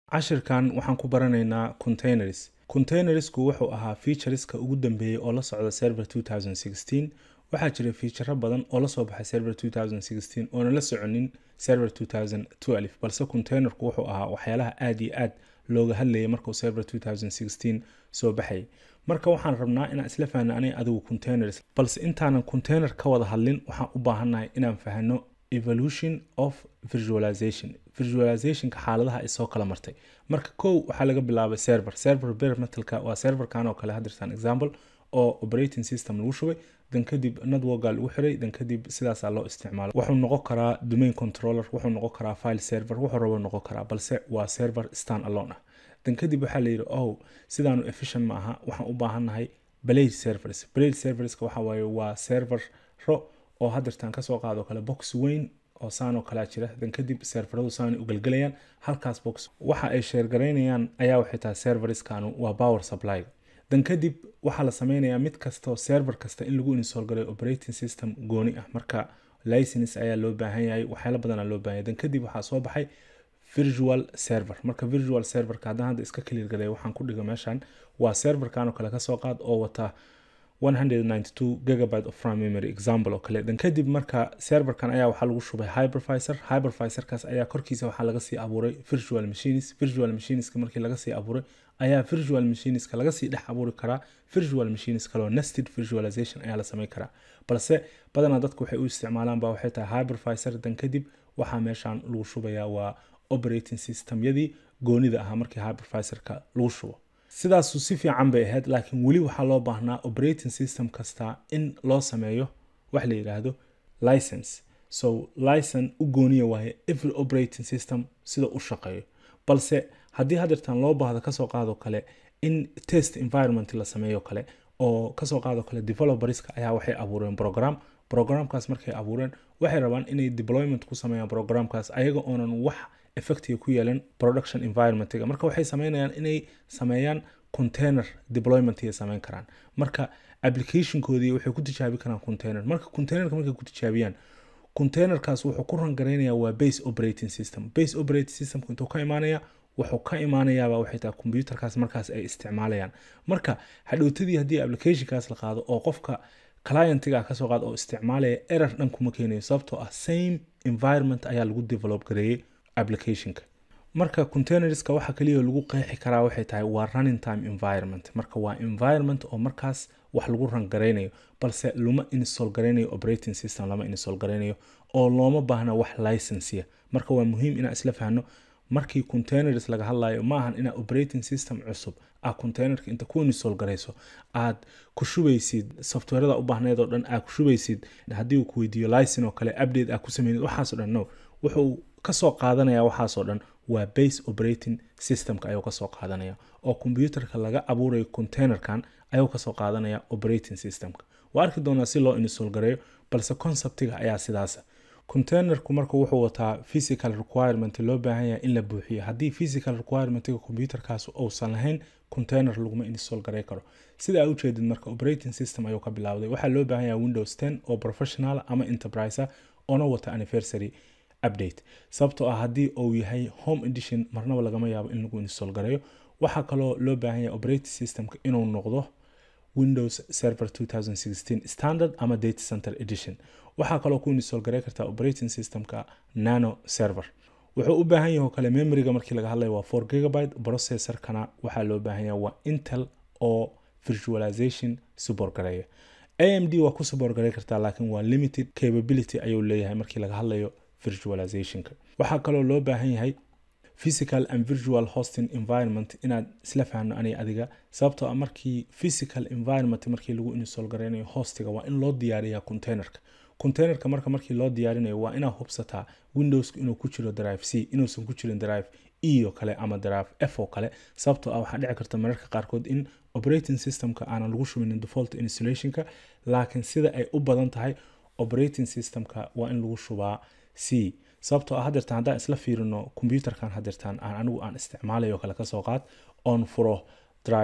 cashirkan waxaan ku baranaynaa containers containersku wuxuu ahaa featureska ugu dambeeyey oo la socda server 2016 waxaa jira fiicharo badan oo lasoo baxay server 2016 oona la soconin server 2012 balse containerku wuxuu ahaa waxyaalaha aad iyo aad looga hadlayay markuu server 2016 soo baxayay marka waxaan rabnaa inaan isla fahno aniga adigu containers balse intaanan container ka wada hadlin waxaan u baahannahay inaan fahno evolution of visualization visualizationka xaaladaha ay soo kala martay marka kow waxaa laga bilaabay server server bare metalka waa serverkan oo kale hadirtaan example oo operating system lagu shubay dan kadib networka lagu xiray dan kadib sidaasaa loo isticmaalo wuxuu noqon karaa domain controller wuxuu noqon karaa file server wuxuu rabo noqon karaa balse waa server stand alone ah dan kadib waxaa la yidhi oh sidaanu efficient ma aha waxaan u baahannahay blade servers blade serverska waxa waaye waa servero oo hadirtaan kasoo qaado kale box weyn oo saanoo kalea jira dan kadib serveradu saanay u gelgelayaan halkaas box waxa ay sheergaraynayaan ayaa waxay tahay serveriskanu waa power supply dan kadib waxaa la sameynayaa mid kastao server kasta in lagu install garay operating system gooni ah marka license ayaa loo baahan yahay waxyaala badanaa loo baahan yahay dan kadib waxaa soo baxay virtual server marka virtual serverka haddaan hadda iska clear galay waxaan ku dhiga meeshan waa serverkan oo kale kasoo qaad oo wata 192 gigabyte of RAM memory example oo kale dan kadib marka serverkan ayaa waxaa lagu shubay hypervisor hypervisorkaas ayaa korkiisa waxaa laga sii abuuray virtual machines virtual machineska markii laga sii abuuray ayaa virtual machineska laga sii dhex abuuri karaa virtual machines kaloo nested visualization ayaa la sameyn karaa balse badanaa dadku waxay u isticmaalaan ba waxay tahay hypervisor dan kadib waxaa meeshan lagu shubayaa waa operating systemyadii goonida ahaa markii hypervisorka lagu shubo sidaasu si fiican bay ahayd laakiin weli waxaa loo baahnaa operating system kasta in loo sameeyo wax la yidhaahdo license so licen u gooniya waaye every operating system sida u shaqeeyo balse haddii hadirtaan loo baahdo kasoo qaado kale in test environment la sameeyo kale oo kasoo qaado kale developerska ayaa waxay abuureen program programkaas markay abuureen waxay rabaan inay deployment ku sameeyaan programkaas ayaga oonan wax effectiga ku yeelan production environmentiga marka waxay sameynayaan inay sameeyaan container deployment ay sameyn karaan marka applicationkoodii waxay ku tijaabi karaan container marka containerka markay ku tijaabiyaan containerkaas wuxuu ku rangaraynayaa waa base operating system base operating systemku intuu ka imaanaya wuxuu ka imaanayaaba waxay tahay computerkaas markaas ay isticmaalayaan marka hadhowtadii haddii applicationkaas la qaado oo qofka clientiga kasoo qaad oo isticmaalaya error dhan kuma keenayo sababtoo ah same environment ayaa lagu develop gareeyey applicationka marka containerska waxa kaliya lagu qeexi karaa waxay tahay waa running time environment marka waa environment oo markaas wax lagu ran garaynayo balse lama install garaynayo operating system lama install garaynayo oo looma baahna wax licensiya marka waa muhiim inaan isla fahno markii containers laga hadlayo ma ahan inaa operating system cusub aa containerka inta ku install garayso aad ku shubaysid softwareda u baahneed oo dhan aad ku shubaysid haddii uu ku weydiiyo licen oo kale update aad ku sameynid waxaasoo dhan no wuxuu kasoo qaadanaya waxaasoo dhan waa base operating systemka ayuu kasoo qaadanaya oo computerka laga abuurayo containerkan ayuu kasoo qaadanaya operating systemka waa arki doonaa si loo install gareeyo balse conceptiga ayaa sidaasa containerku marka wuxuu wataa physical requirement loo baahan yahay in la buuxiyo haddii physical requirementiga computerkaas uusan lahayn container laguma install garey karo sida aa ujeedid marka operating system ayuu ka bilowday waxaa loo baahan yahay windows 10 oo professional ama enterprise oona wata anniversary update sababtoo ah haddii uu yahay home edition marnaba lagama yaabo in lagu install gareeyo waxaa kaloo loo baahan yahay operating systemka inuu noqdo windows server 2016 standard ama data center edition waxaa kaloo ku install garey kartaa operating systemka nano server wuxuu u baahan yahay oo kale memoryga markii laga hadlayo waa 4 gigabyte processorkana waxaa loo baahan yahay waa intel oo virtualization support gareeya amd waa ku support garey kartaa laakiin waa limited capability ayuu leeyahay markii laga hadlayo virtualizationka waxaa kaloo loo baahan yahay physical and virtual hosting environment inaad isla fahno ani adiga sababtoo ah markii physical environment markii lagu install gareynayo hostiga waa in loo diyaariyaa containerka containerka marka markii loo diyaarinayo waa inaad hubsataa windowska inuu ku jiro drive c inuusan ku jirin drive e oo kale ama drive f oo kale sababtoo ah waxaa dhici karta mararka qaarkood in operating systemka aanan lagu shubinin default installationka laakiin sida ay u badan tahay operating systemka waa in lagu shubaa c sababtoo ah hadeertaan haddaan isla fiirino computerkan hadeertaan aan anigu aan isticmaalayo kale kasoo qaad oon furo drive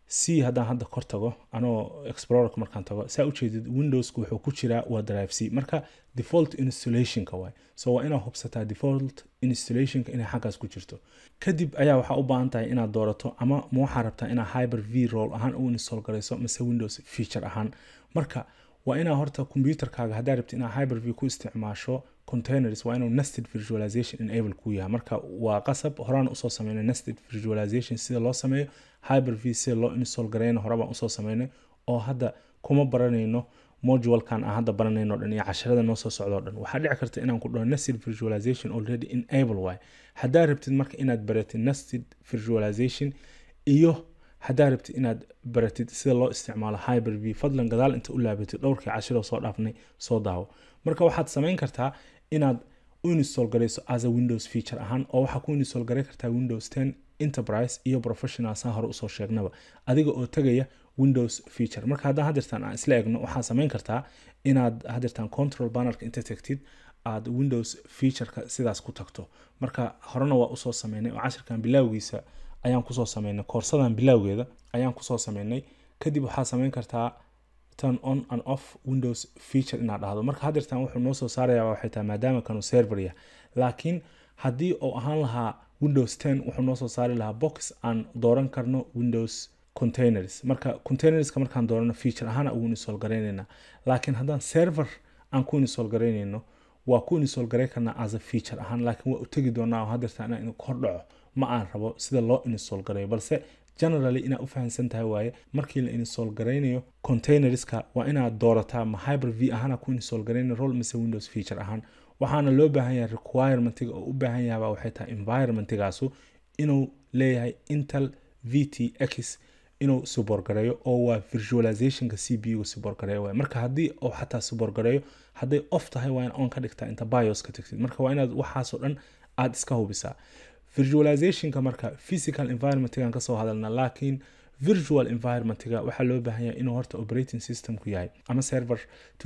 c haddaan hadda kor tago anoo explorerka markaan tago saa ujeedid windowska wuxuu ku jiraa waa drive c marka default installationka waay so waa inaad hubsataa default installationka inay xaggaas ku jirto kadib ayaa waxaa u baahan tahay inaad doorato ama ma waxaa rabtaa inaad hyper v roll ahaan u install garayso mise windows feature ahaan marka waa inaa horta computerkaaga haddaa rabti inaad hyper v ku isticmaasho containers waa inuu nested visualization enable ku yahay marka waa qasab horaan usoo sameynay nested visualization sida loo sameeyo hyper v sida loo install gareyna hore baan usoo sameynay oo hadda kuma baranayno modulkan aan hadda baranayno dhan iyo casharada noo soo socdo dhan waxaa dhici karta inaan ku dhaho nested visualization already enable waay haddaa rabtid marka inaad baratid nested visualization iyo haddaa rabtid inaad baratid sida loo isticmaalo hyper v fadlan gadaal inta u laabatid dhowrkii cashiro soo dhaafnay soo daawo marka waxaad samayn kartaa inaad u install garayso as a windows feature ahaan oo waxaa ku install garay kartaa windows 10 enterprise iyo professional saan hore usoo sheegnaba adiga oo tegaya windows feature marka haddaan hadirtaan aan isla egno waxaa samayn kartaa inaad hadirtaan control bannerka inta tagtid aad windows featureka sidaas ku tagto marka horena waa usoo sameynay oo cashirkan bilaawgiisa ayaan kusoo sameynay koorsadan bilaawgeeda ayaan kusoo sameynay kadib waxaa samayn kartaa turn on and off windows feature inaad dhahdo marka hadirtaan wuxuu noo soo saaraya waxay tahay maadaama kanu server yah laakiin haddii uu ahaan lahaa windows 10 wuxuu noo soo saari lahaa box aan dooran karno windows containers marka containerska markaan doorano feature ahaan ugu install garaynayna laakiin haddaan server aan ku install garaynayno waa ku install garay karnaa as a feature ahaan laakiin waa u tegi doonaa oo hadirtaan inaan kor dhaco ma aan rabo sida loo install garayo balse generally inaad u fahamsan tahay waaye markii la install garaynayo containerska waa inaad doorataa ma hyper v ahaana ku install garayna role mise windows feature ahaan waxaana loo baahan yahay requirementiga oo u baahan yahaba waxay tahay environmentigaasu inuu leeyahay intel vtx inuu suborgareeyo oo waa visualizationka c b u suborgareeyo waay marka haddii uu xataa suborgareeyo hadday off tahay waa in on ka dhigtaa inta bios ka tagtid marka waa inaad waxaasoo dhan aad iska hubisaa visualizationka marka physical environmentgan kasoo hadalna laakiin virtual environmentga waxaa loo baahan yahay inuu horta operating systemku yahay ama server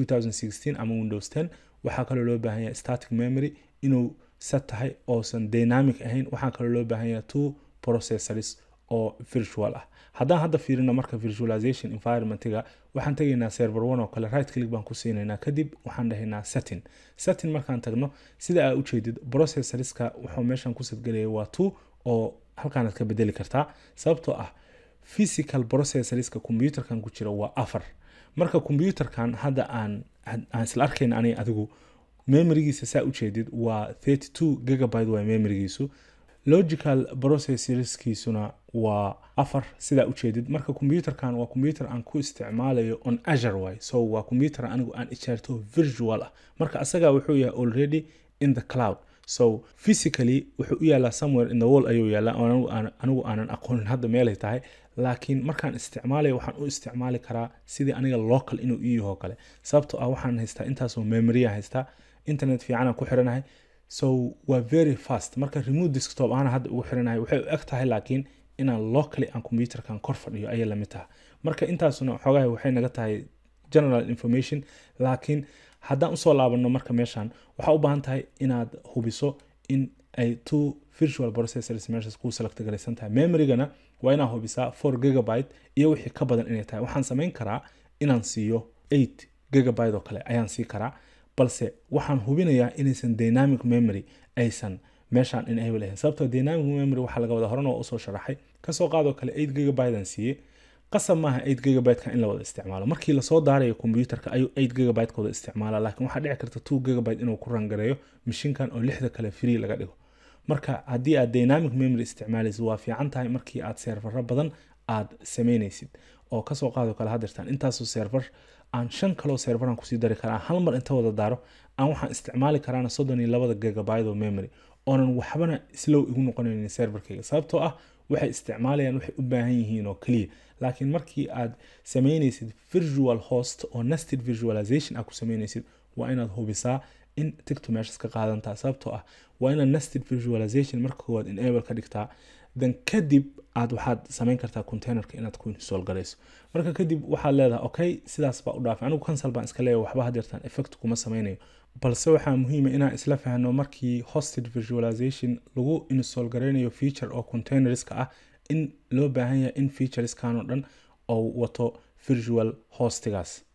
2016 ama windows 10 waxaa kaloo loo baahan yahay static memory inuu set tahay oosan dynamic ahayn waxaa kaloo loo baahan yahay two processors oo virtual ah haddaan hadda fiirino marka visualization environmentga waxaan tegaynaa server one oo kale right click baan ku siinaynaa kadib waxaan dhahaynaa setting setting markaan tagno sida aa ujeedid processorska wuxuu meeshan ku sadgelaya waa two oo halkaanaad ka bedeli kartaa sababtoo ah physical processorska computerkan ku jira waa afar marka computerkan hadda aan aan isla arkayna aniga adigu memorigiisa saa ujeedid waa 32 gigabyte waa memorigiisu logical processorskiisuna waa afar sidaa ujeedid marka computerkan waa computer aan ku isticmaalayo on azure way so waa computer anigu aan ijaarto virtual ah marka asaga wuxuu yahay already in the cloud so physically wuxuu u yaalaa somewhere in the wall ayuu yaalaa anigu aanan aqoonin hadda meelay tahay laakiin markaan isticmaalayo waxaan u isticmaali karaa sidii aniga local inuu ii yaho kale sababtoo ah waxaan haystaa intaasoo memorya haystaa internet fiicanaan ku xiranahay so waa very fast marka remote desktop ahaan hadda ugu xiranahay waxay u eg tahay laakiin inaan locally aan computerkan kor fadhiyo ayay lamid tahay marka intaasuna xoogaha waxay naga tahay general information laakiin haddaan usoo laabano marka meeshan waxaa u baahan tahay inaad hubiso in ay two virtual processors meeshaas ku select garaysan tahay memorygana waa inaa hubisaa four gigabyte iyo wixii ka badan inay tahay waxaan samayn karaa inaan siiyo eight gigabyte oo kale ayaan sii karaa balse waxaan hubinayaa inaysan dynamic memory aysan meeshaan enable ahayn sababtoo dynamic memory waxaa laga wada horena waa usoo sharaxay kasoo qaadoo kale eight gigabyte aan siiyey qasab maaha eight gigabyte-ka in la wada isticmaalo markii lasoo daarayo computerka ayuu eight gigabyte ka wada isticmaala laakiin waxaa dhici karta two gigabyte inuu ku rangareeyo mashiinkan oo lixda kale free laga dhigo marka haddii aad dynamic memory isticmaalaysid waa fiican tahay markii aad seerfaro badan aad samaynaysid oo kasoo qaado kale hadirtaan intaasoo server aan shan kaloo serveran kusii dari karaa hal mar inta wada daaro aan waxaan isticmaali karaana soddon iyo labada gigabyte oo memory oonan waxbana slow igu noqonaynin serverkayga sababtoo ah waxay isticmaalayaan waxay u baahan yihiin oo keliya laakiin markii aad samaynaysid virtual host oo nested visualization aad ku samaynaysid waa inaad hubisaa in tigto meeshas ka qaadantaa sababtoo ah waa inaad nested visualization marka koowaad enable ka dhigtaa then kadib aad waxaad samayn kartaa containerka inaad ku install garayso marka kadib waxaad leedahay okay sidaas baa u dhaafay anigu cancel baan iska leeyahay waxba hadeertaan effect kuma samaynayo balse waxaa muhiima inaan isla fahno markii hosted visualization lagu install garaynayo feature oo containerska ah in loo baahan yahay in featureskan oo dhan ou wato virtual hostigaas